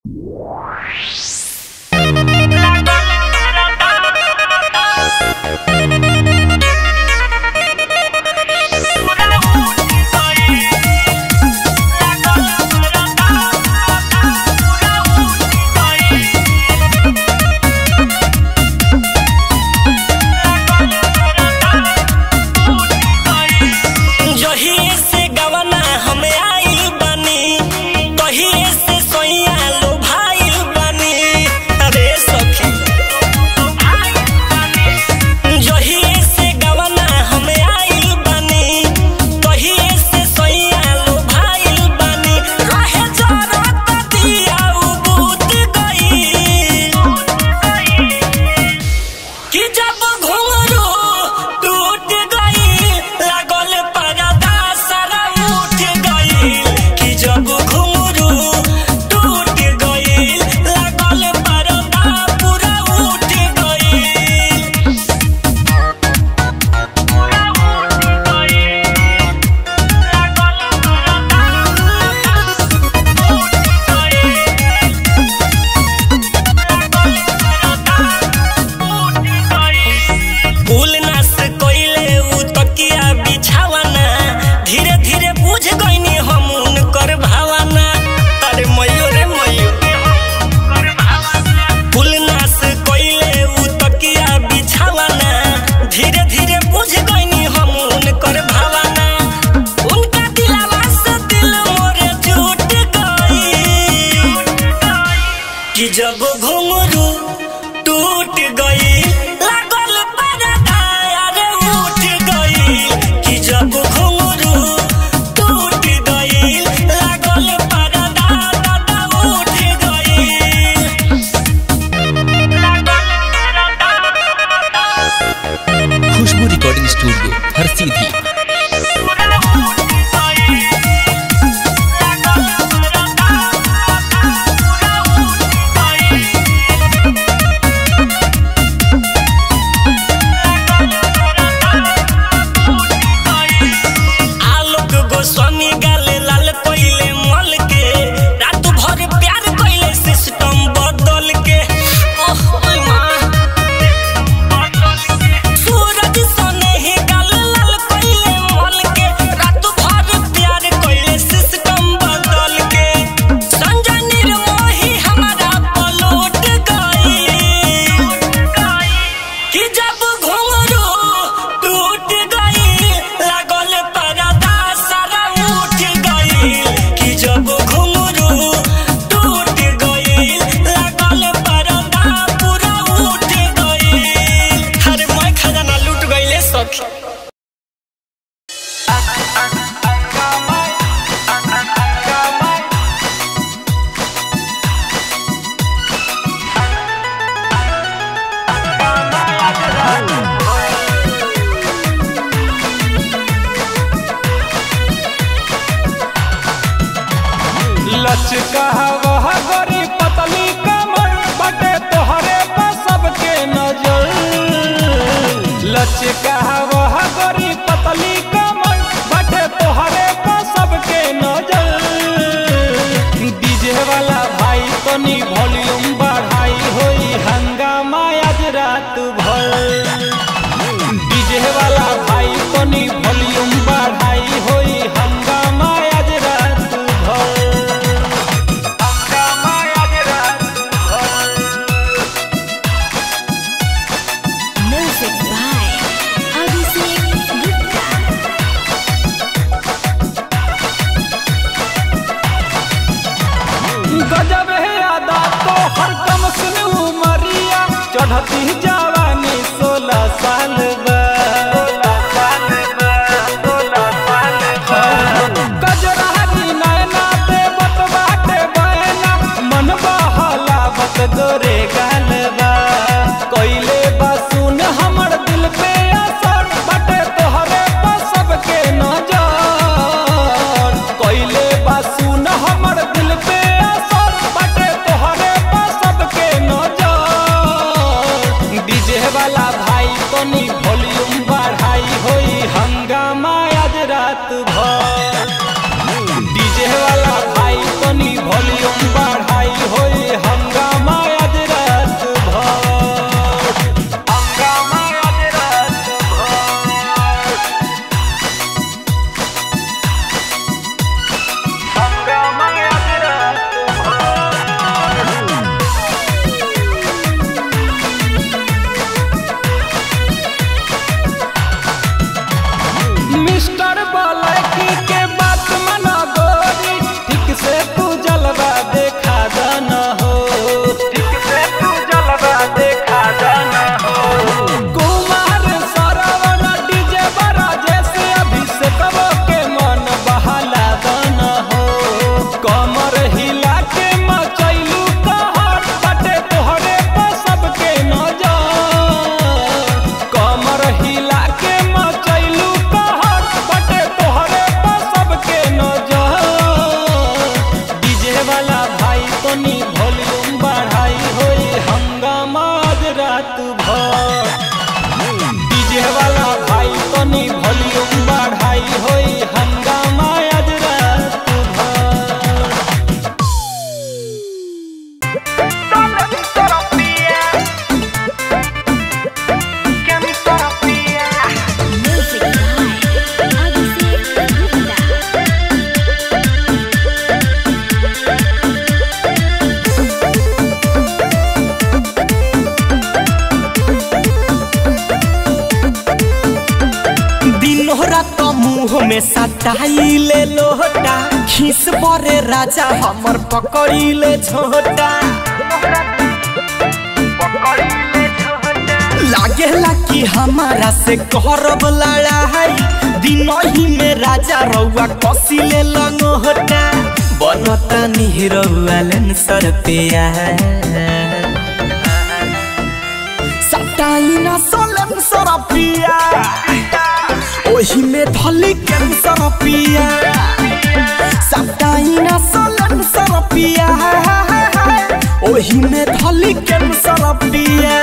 जहिए से गवना हमें आई बनी कहिए से सोइया लो भाई बनी अरे सखी जहिए से गवना हमें आई बनी कहिए से सोइया लो भाई बनी रहे जरत दिया उबूत गई कि जब घुंघरू टूट गई लागल परदा सारा उठ गई कि जब घुंघरू टूट गई लागल परदा पूरा उठ गई फूल नास कोइले उ तकिया बिछावना धीरे धीरे बुझ गईनी हम उनकर भावना अरे मयूर रे मयूर फूल नास कोइले उ तकिया बिछावना धीरे धीरे बुझ गईनी हम उनकर भावना उनका दिलवा से दिल मोरे टूट गई कि जब घुंघरू टूट गई लागल परदा अरे उठ गई कि जब घुंघरू टूट गई लागल परदा दादा उठ गई खुशबू रिकॉर्डिंग स्टूडियो हर सीधी आलोक गोस्वामी गाले लाल कोइले मल के रात भर प्यार कोइले सिस्टम बदल के ओह ओय माँ सूरज सने ही गाल लाल कोइले मल के रात भर प्यार कोइले सिस्टम बदल के संजय निर्मोही हमारा पलट गई कि जब घुंघरू टूट गई लागल परदा सारा उठ गई कि जब घुंघरू टूट गई लागल परदा पूरा उठ गई अरे मैं खजाना लूट गईले सखी लचका वह गोरी पतली कमर बटे तोहरे पर सबके नजर लचका वह गोरी पतली कमर बटे तोहरे पर सबके नजर डीजे वाला भाई तनी वॉल्यूम बढ़ाई होई हंगामा आज रात भर डीजे वाला भाई तनी वॉल्यूम बढ़ाई होई हंगामा आज रात भर हंगामा आज रात भर Music by Abhishek Gupta. गजब है अदा तो हर कम सुन उमरिया चढ़ती जवानी सोलह साल बा गजरारी नैना ते बत बाटे बहना मन बहला बत गोरे गाल बा कोइले बा सुन हमर दिल पे असर बटे तोहरे पर सबके नजर कोइले बा सुन हमर दिल पे असर बटे तोहरे पर सबके नजर डीजे वाला भाई तनी वॉल्यूम बढ़ाई होई हंगामा आज रात भर डीजे वाला भाई तनी वॉल्यूम बढ़ाई होई में सटाई ले लोटा खीस बरे राजा हमर पकड़ी ले झोटा लागेला कि हमारा से करब लड़ाई दिन ही में राजा रउआ कसी ले लंगोटा बनता निहरउआ लेंसर पे सटाई ना सोलन सरपिया ओही में धली कैंसर पिया सटाई ना सोलन सरपिया ओही में धली कैंसर पिया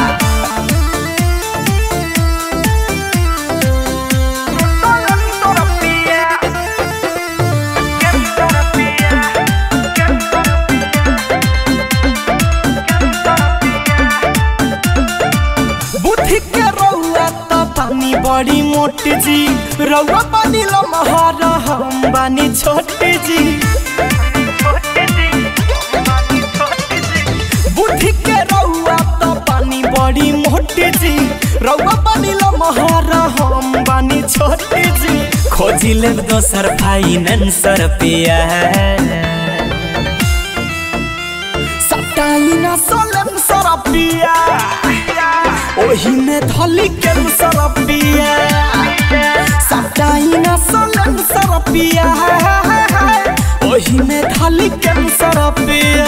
बुद्धि के रउआ त पानी बड़ी मोट जी रउआ पानी लमहर हम बानी छोट जी बुद्धि के रउआ त पानी बड़ी मोट जी रउआ पानी लमहर हम बानी छोट जी खोजी ले दोसर फाइनेंसर पिया सटाई ना सोलन सरपिया ओही में धली कैंसर पिया सटाई ना सोलन सरपिया ओही में धली कैंसर पिया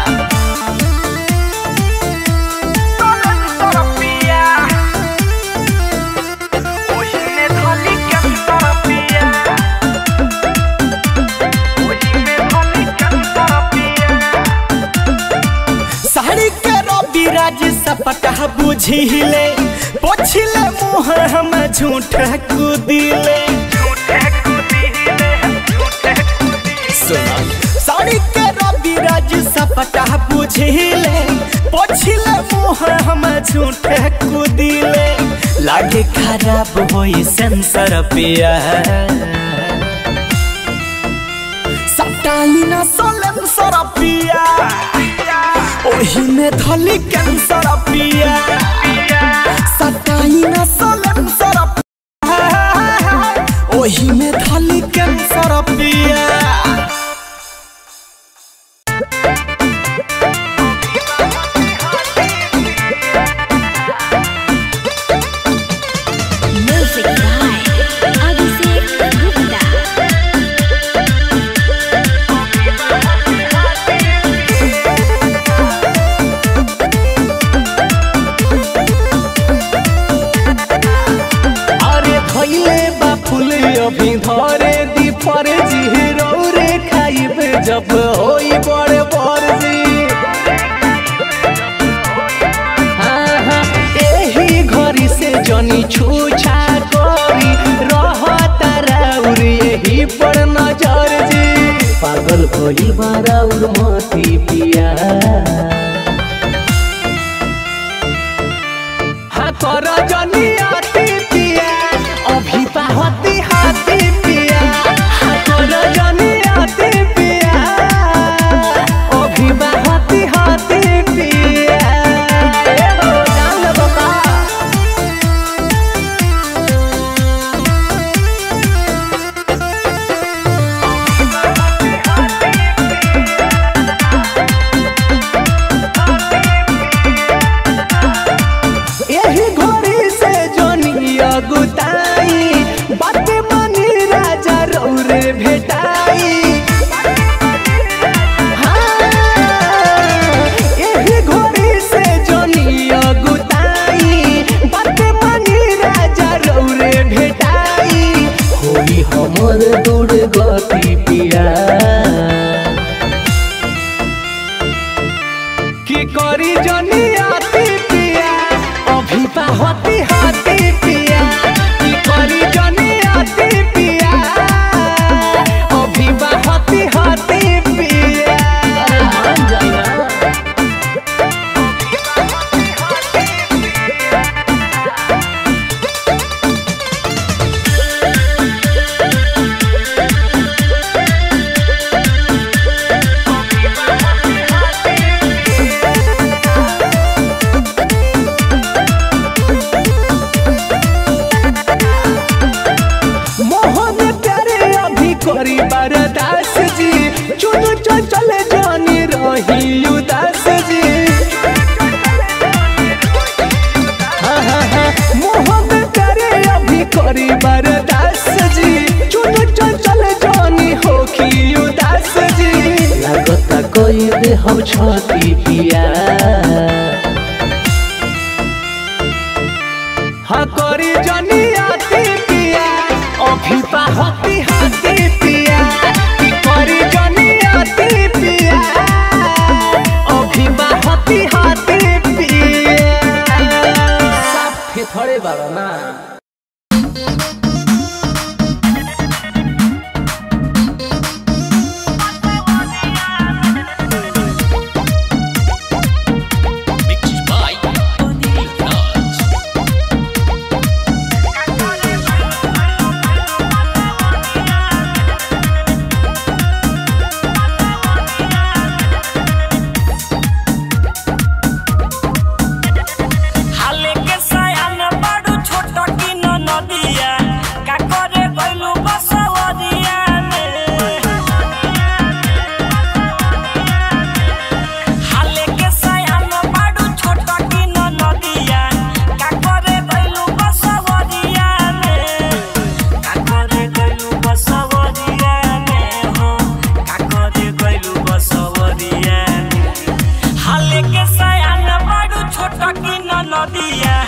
साड़ी के रवि राज सपटा बुझिले पोछिले मुँह हम झूठ कुदिले साड़ी के रवि राज सपटा बुझिले पोछिले मुँह हम झूठ कुदिले लागे खराब होई सेंसर पिया सटाई ना सोलन सरपिया ओही में धली कैंसर पिया सटाई ना सोलन सरपिया ओही में धली कैंसर पिया Music by Abhishek Gupta. अरे खैले बा फूल अभी धरे दी पर जी रे खाइबे जब होई बड़े बर जी हाँ, हाँ, एही घरी से जनी छूछा करी रहता राउर यही पर नजर जी पागल भइल बा राउर मती पिया हाँ कर जनी अति पिया अभी पाहती हाथी पिया हाँ कर जनी अति पिया अभी पाहती हाथी पिया ए हो जान बाबा यही घड़ी से जनी अगुताई बात मानी राजा रौरे भेटाई हाँ, यही घड़ी से जनी अगुताई बात मानी राजा रौरे भेटाई होई हमर दूर गति पिया की करी जनी आती पिया अभी पाहती हाथी पिया की करी जनी आती पिया अभी पाहती हाथी पिया मान जाना हम छती पिया हाँ करी जनी आती पिया अभी होती हाथी पिया कि करी जनी आती पिया अभी होती हाथी पिया साफ थोड़े बाबा ना Mixed by Anil Raj. हाले के सयान बड़ू छोट की न नदिया का करे गइलू बसवरिया में हाले के सयान बड़ू छोट की न नदिया का करे गइलू बसवरिया में का करे गइलू बसवरिया में हो का करे गइलू बसवरिया में हाले के सयान बड़ू छोट की न नदिया